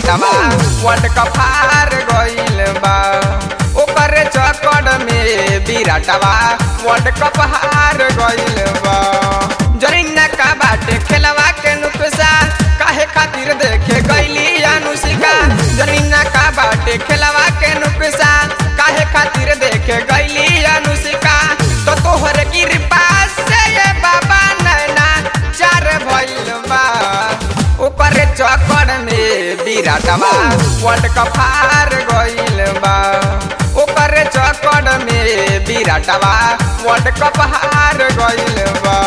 विराटवा world cup हार गइल बा ओकर चक्कर में विराटवा वर्ल्ड कप हार गइल बा जरीना का बाटे खेलवा के नुकसा काहे खातिर देखे गइली अनुष्का जरीना का बाटे खेलवा के नुकसा काहे खातिर देखे गइली अनुष्का तो तोहर कृपा से ये बाबा नैना चार भइल बा ओकर चक्कर में विराटवा वर्ल्ड कप हार गइल बा ओकर चक्कर में विराटवा वर्ल्ड कप हार गइल बा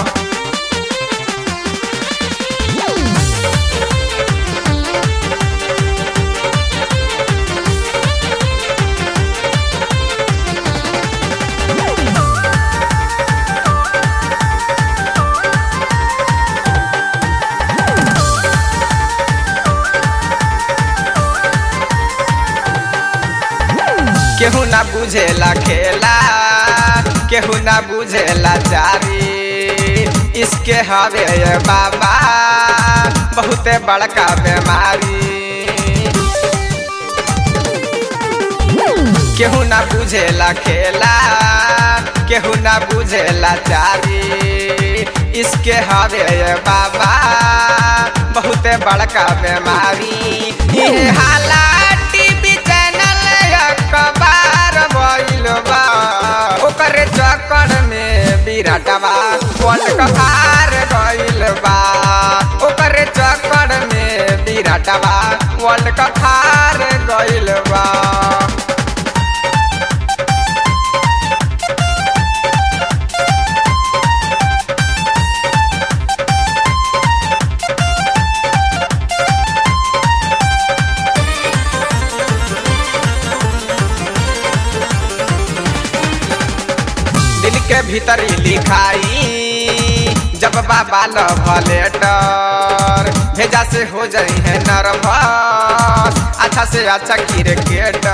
केहू ना बुझेला खेला केहू ना बुझेला चारी इसके हवे ये बाबा बहुते बड़का बीमारी केहू ना बुझेला खेला केहू ना बुझेला चारी इसके हवे ये बाबा बहुते बड़का बीमारी ये हाला टीवी चैनल अखबार भइल बा ओकर चक्कर में विराटवा वर्ल्ड कप हार गइल बा ओकर चक्कर में विराटवा वर्ल्ड कप हार गइल बा दिल के भीतर ही लिखाई जब बाबा लव लेटर भेजा से हो जाई है नर्वस अच्छा से अच्छा क्रिकेटर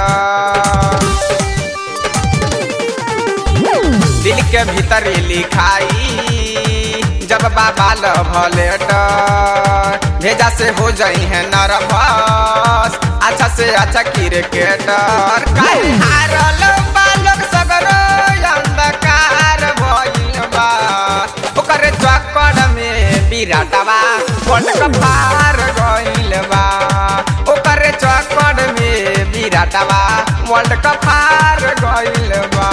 दिल के भीतर ही लिखाई जब बाबा लव लेटर भेजा से हो जाई है नर्वस अच्छा से अच्छा क्रिकेटर काहे हारल बालक सगरो अंधकार भइल बा ओकर चक्कर में विराटवा वर्ल्ड कप हार गइल बा ओकर चक्कर में विराटवा वर्ल्ड कप हार गइल बा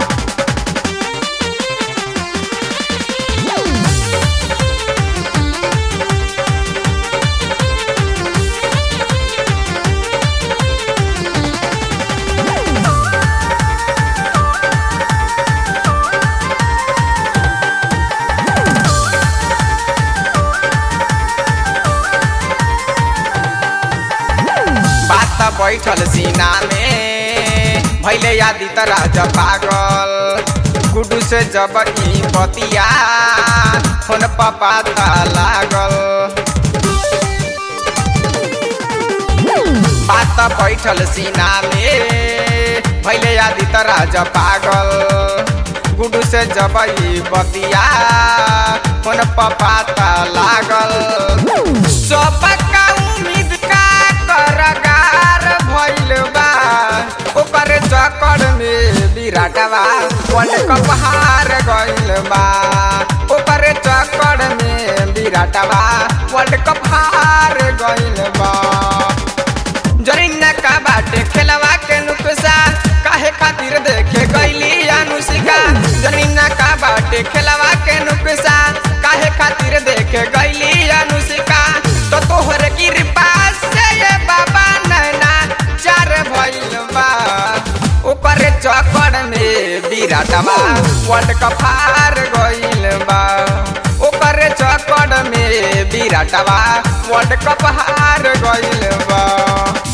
बात बैठल सीना में भैले यादी तराज पागल गुडू से जब ई बतिया फोन पापा था लागल बात बैठल सीना में भैले यादी तराज पागल गुडू से जब ई बतिया फोन पापा था लागल सबका उम्मीद का करगार भइल बा ओकर चक्कर में विराटवा वर्ल्ड कप हार गइल बा ओकर चक्कर में विराटवा वर्ल्ड कप हार गइल बा जरीना का बाटे खेलवा के नुकसा काहे खातिर देखे गइली अनुष्का जरीना का बाटे खेलवा के नुकसा काहे खातिर देखे गइली अनुष्का तो तोहर कृपा से ये बाबा नैना चार भइल बा ओकर चक्कर में विराटवा वर्ल्ड कप हार गइल बा ओकर चक्कर में विराटवा वर्ल्ड कप हार गइल बा